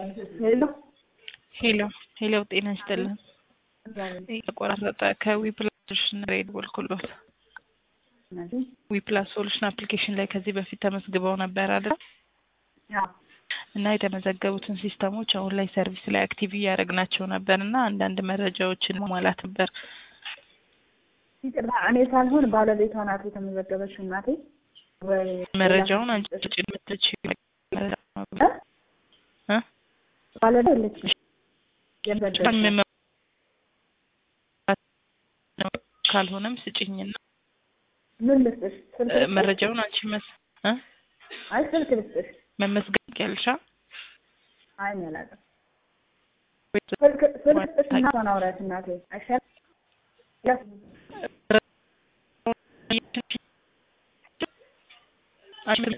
ሄሎ ሄሎ ሄሎ፣ ጤና ይስጥልን። የተቆራረጠ ከዊፕላስ ሶሉሽን ነው የደወልኩሎት። ዊፕላስ ሶሉሽን አፕሊኬሽን ላይ ከዚህ በፊት ተመዝግበው ነበር አይደል? እና የተመዘገቡትን ሲስተሞች አሁን ላይ ሰርቪስ ላይ አክቲቭ እያደረግናቸው ነበር እና አንዳንድ መረጃዎችን ማሟላት ነበር። ይቅርታ እኔ ሳልሆን ባለቤቷ ናት የተመዘገበችው እናቴ። ወይ መረጃውን አንቺ ጭን የምትችይው መረጃ ነው እ? እ? ባለቤቷ የለችም የመዘገበችው። ካልሆነም ስጭኝና ምን ልስጥሽ? ስልክ እ፣ ልስጥሽ? መረጃውን አንቺ መስ እ? አይ ስልክ ልስጥሽ? መመስገን ያልሻ አይ እኔ አላውቅም። ስልክ ስልክ ልስጥሽ እና እሷን አውሪያት እናቴ አይሻልም? አንቺ